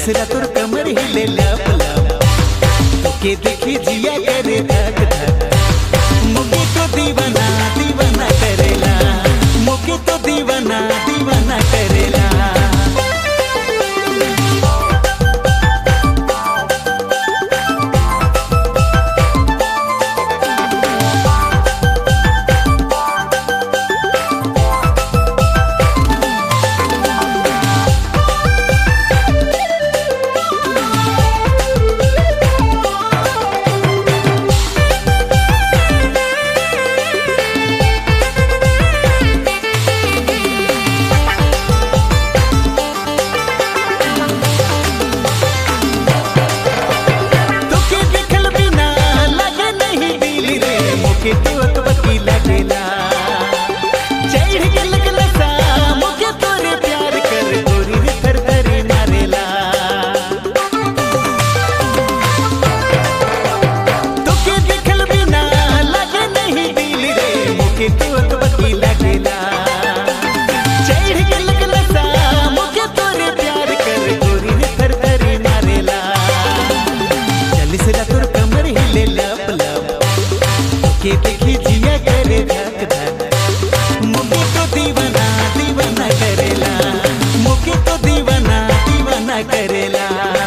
चलिसला तोर कमर हिले लप लप के देखी जिया करे धक धक मुके तो दीवाना दीवाना करेला मुके तो दीवाना दीवाना करेला तोके देखल बिना लगे नहीं दिल रे मुके तो अकबकी लगेला चढ़ के लगला सा मुके तोरे प्यार कर गोरी रे थर थर मारेला तोके देखल बिना लगे नहीं दिल रे मुके तो अकबकी लगेला चढ़ के लगला सा मुके तोरे प्यार कर गोरी रे थर थर मारेला चलिसला तोर कमर हिले लप लप के देखी जिया करे धक धक मुके तो दीवाना दीवाना करेला मुके तो दीवाना दीवाना करेला